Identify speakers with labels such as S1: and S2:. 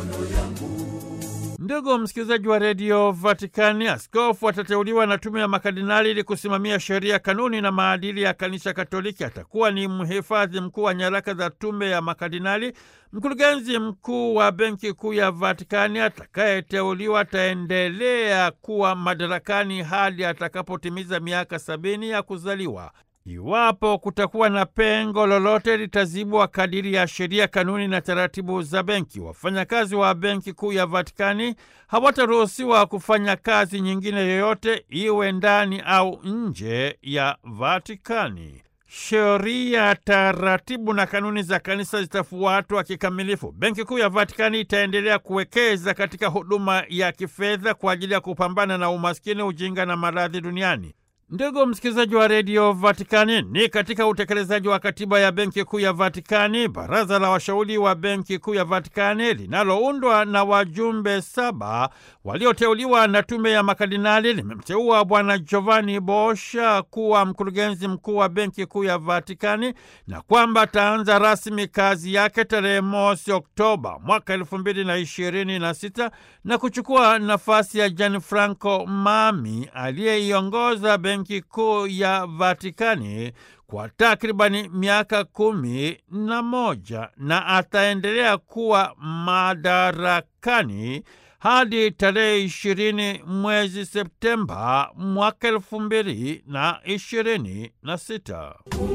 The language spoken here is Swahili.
S1: Ndugu msikilizaji wa redio Vatikani, askofu atateuliwa na tume ya makardinali ili kusimamia sheria, kanuni na maadili ya kanisa Katoliki. Atakuwa ni mhifadhi mkuu wa nyaraka za tume ya makardinali. Mkurugenzi mkuu wa benki kuu ya Vatikani atakayeteuliwa ataendelea kuwa madarakani hadi atakapotimiza miaka sabini ya kuzaliwa. Iwapo kutakuwa na pengo lolote litazibwa kadiri ya sheria, kanuni na taratibu za benki. Wafanyakazi wa benki kuu ya Vatikani hawataruhusiwa kufanya kazi nyingine yoyote, iwe ndani au nje ya Vatikani. Sheria, taratibu na kanuni za kanisa zitafuatwa kikamilifu. Benki kuu ya Vatikani itaendelea kuwekeza katika huduma ya kifedha kwa ajili ya kupambana na umaskini, ujinga na maradhi duniani. Ndugu msikilizaji wa redio Vatikani, ni katika utekelezaji wa katiba ya benki kuu ya Vatikani, baraza la washauri wa benki kuu ya Vatikani linaloundwa na wajumbe saba walioteuliwa na tume ya makardinali limemteua Bwana Giovanni Bosha kuwa mkurugenzi mkuu wa benki kuu ya Vatikani na kwamba ataanza rasmi kazi yake tarehe mosi Oktoba mwaka elfu mbili na ishirini na sita na kuchukua nafasi ya Gianfranco Mami aliyeiongoza benki kuu ya Vatikani kwa takribani miaka kumi na moja na ataendelea kuwa madarakani hadi tarehe ishirini mwezi Septemba mwaka elfu mbili na ishirini na sita.